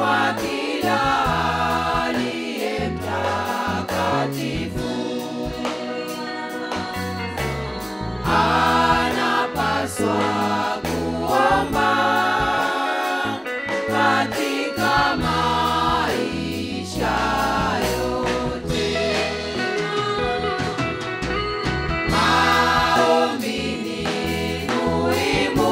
kwa kila aliye mtakatifu. Anapaswa kuomba katika maisha yote. Maombi ni muhimu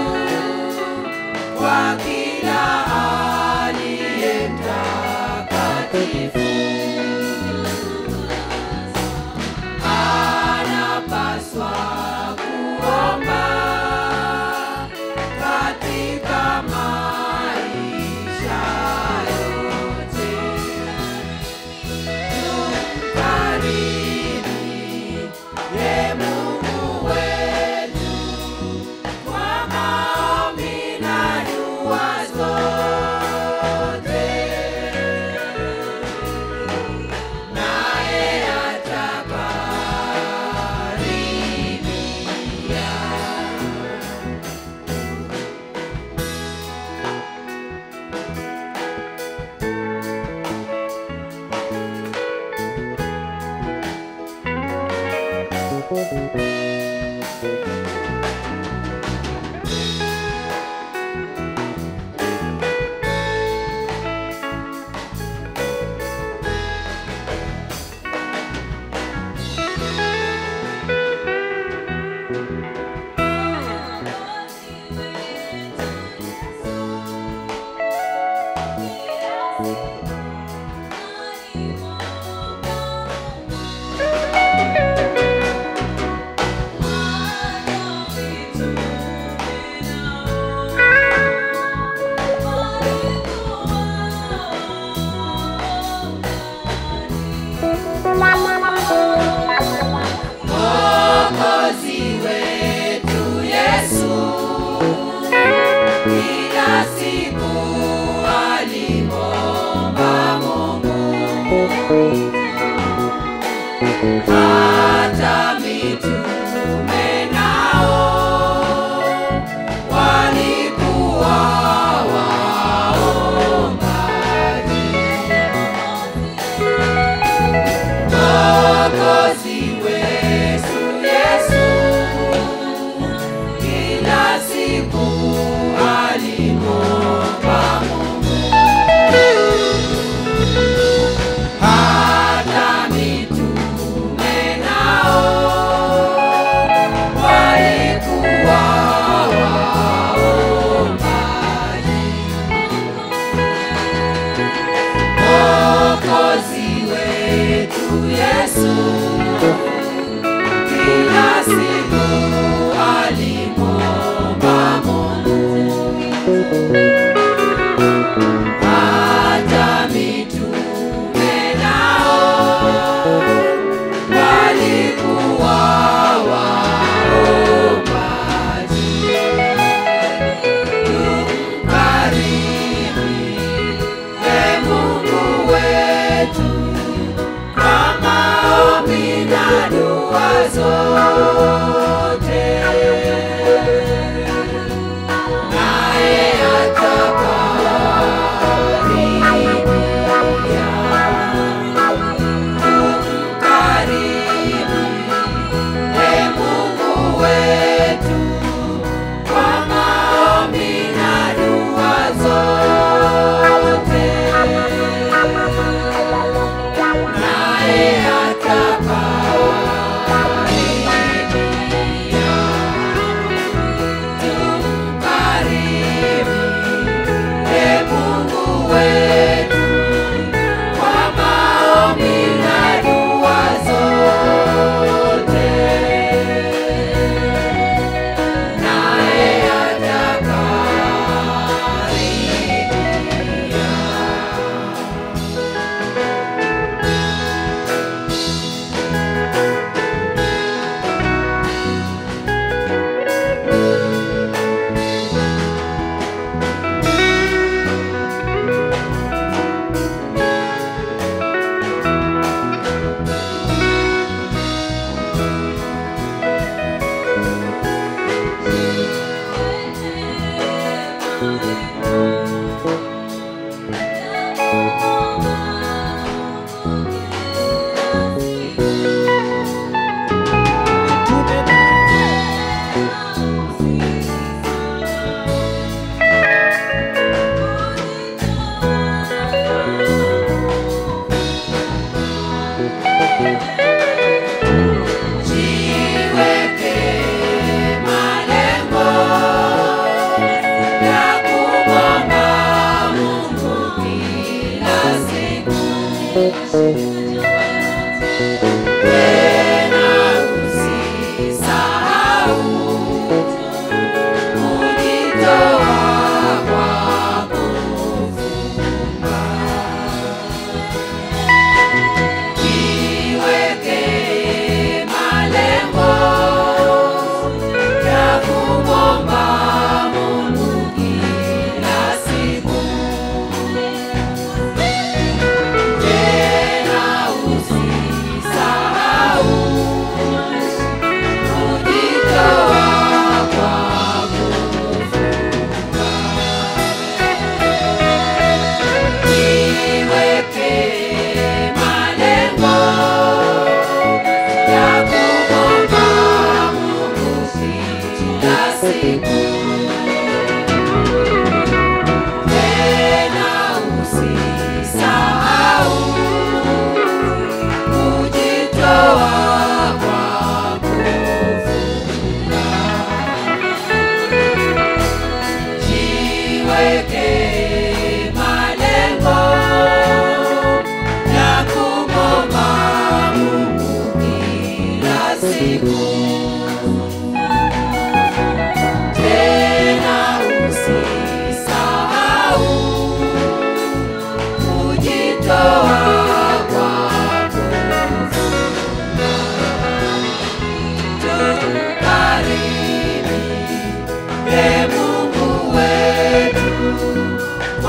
kwa kila aliye mtakatifu. Anapaswa kuomba katika maisha yote. Tumkaribie Mungu wetu kwa maombi na dua zote, naye atakaribia. Mwokozi wetu Yesu kila siku alimwomba Mungu, hata mitume nao walikuwa waombaji. Mwokozi wetu Yesu kila siku alimwomba Mungu, hata mitume nao walikuwa waombaji. Mwokozi wetu Yesu kila siku alimwomba Mungu, hata mitume nao walikuwa waombaji. Tumkaribie Mungu wetu kwa maombi na dua zote, naye atakaribia. Tumkaribie Mungu wetu kwa maombi na dua zote, naye atakaribia. Tumkaribie Mungu wetu kwa maombi na dua zote, naye atakaribia. Tena usisahau kujitoa kwako funga. Jiweke malengo ya kumwomba Mungu kila siku. Tena usisahau kujitoa kwako funga. Jiweke malengo ya kumwomba Mungu kila siku. Tena usisahau kujitoa kwako funga. Jiweke malengo ya kumwomba Mungu kila siku. Tena usisahau kujitoa kwako funga. Tukaribie Mungu wetu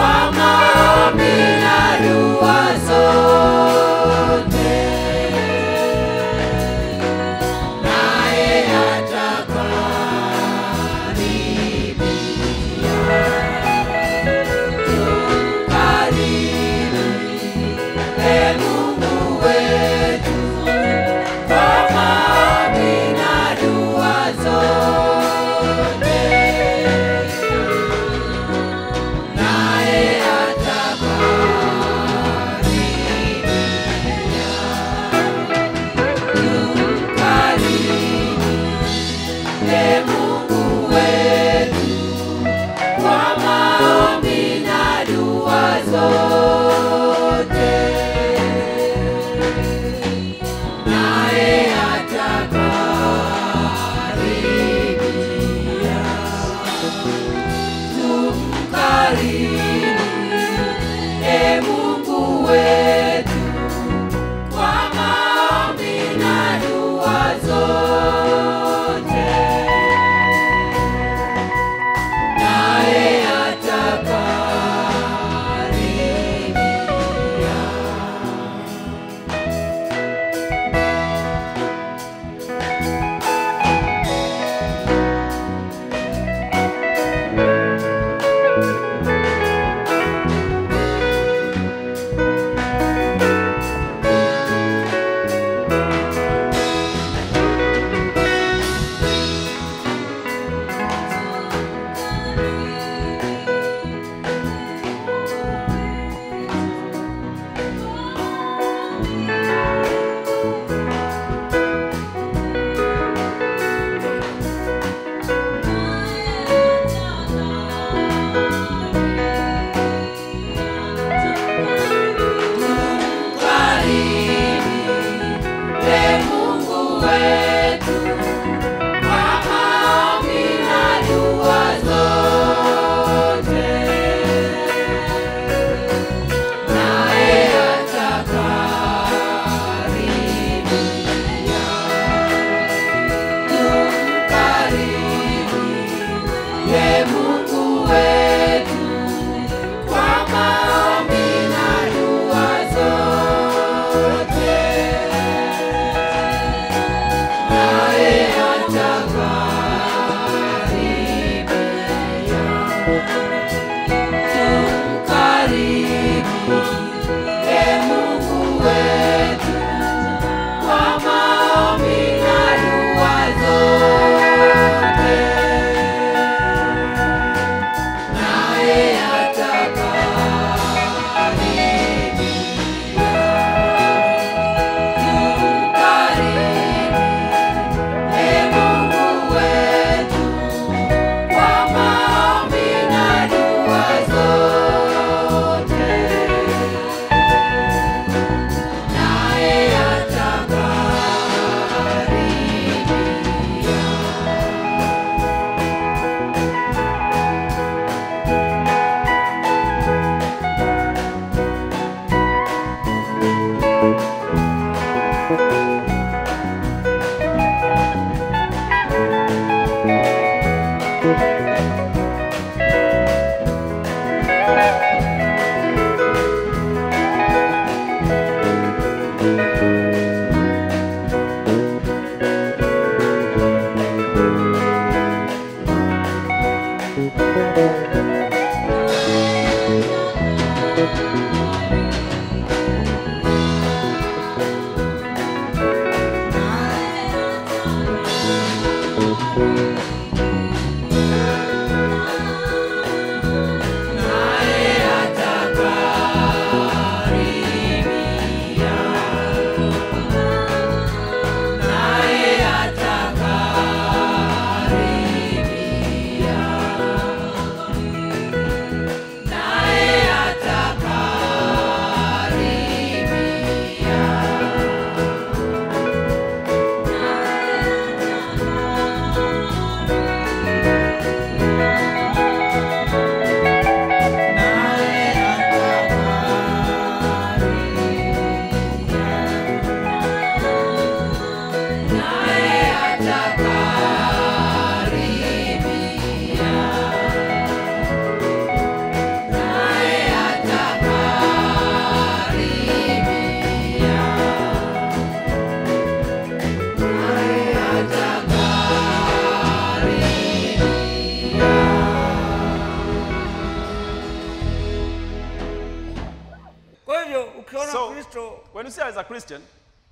ukiona So, kristo when you see as a Christian,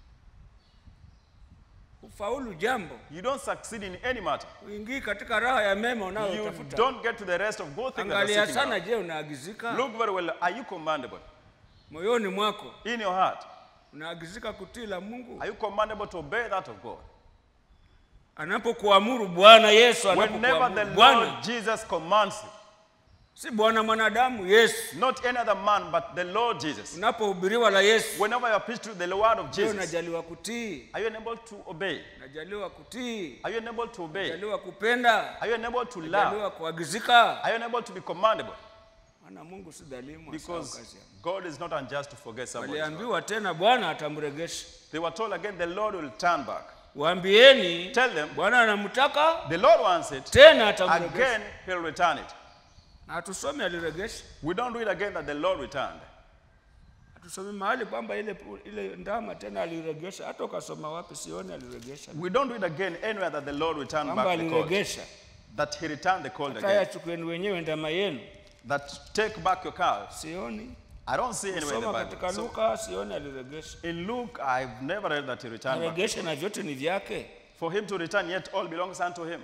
ufaulu jambo you don't succeed in any matter. uingii katika raha ya mema You unayotafuta don't get to the rest of good things that angalia you're seeking sana out. je unaagizika Look very well. Are you commandable? moyoni mwako In your heart, unaagizika kutii la mungu are you commandable to obey that of God? anapokuamuru bwana yesu Whenever the anapokuamuru bwana Lord Jesus commands you, si bwana mwanadamu yesu not any other man, but the Lord Jesus. unapohubiriwa la yesu Whenever you are preached to the word of je Jesus, unajaliwa kutii are you enabled to obey? unajaliwa kutii Are you enabled to obey? unajaliwa kupenda Are you enabled to love? unajaliwa kuagizika Are you enabled to be commandable? maana mungu si dhalimu asahau Because kazi yake. God is not unjust to forget somebody. waliambiwa tena bwana atamregesha They were told again, the Lord will turn back. waambieni Tell them, bwana anamtaka the Lord wants it. tena atamregesha Again, He'll return it. na hatusome aliregesha We don't read again that the Lord returned. hatusome mahali kwamba ile, ile ndama tena aliregesha hata ukasoma wapi sioni aliregesha We don't read again anywhere that the Lord returned kwamba back the colt. aliregesha That He returned the colt kaya again. chukueni wenyewe ndama yenu That take back your cow. sioni I don't see anywhere in the soma Bible. katika So, luka sioni aliregesha in Luke, I've never read that He returned back. aregeshe na vyote ni vyake For Him to return, yet all belongs unto Him.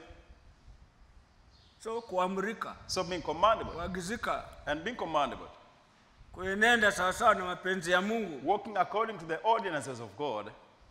so kuamrika So being commandable kuagizika and being commandable, kuenenda sawasawa na mapenzi ya mungu walking according to the ordinances of God,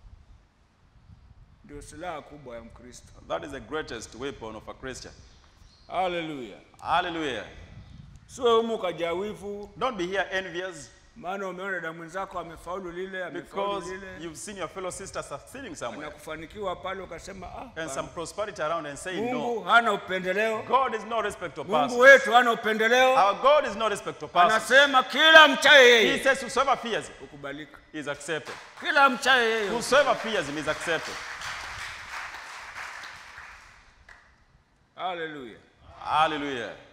ndio silaha kubwa ya mkristo that is the greatest weapon of a Christian. haleluya Hallelujah. siwe humu ukajawivu Don't be here envious maana umeona dada mwenzako amefaulu lile amefaulu because lile you've seen your fellow sister succeeding somewhere na kufanikiwa pale ukasema ah, and some prosperity around and saying no. mungu hana upendeleo God is no respect of mungu persons. wetu hana upendeleo Our God is no respect of persons. anasema kila mchaye He yeye says, Whosoever fears him ukubalika is accepted. kila mchaye yeye Whosoever fears him is accepted. haleluya Hallelujah.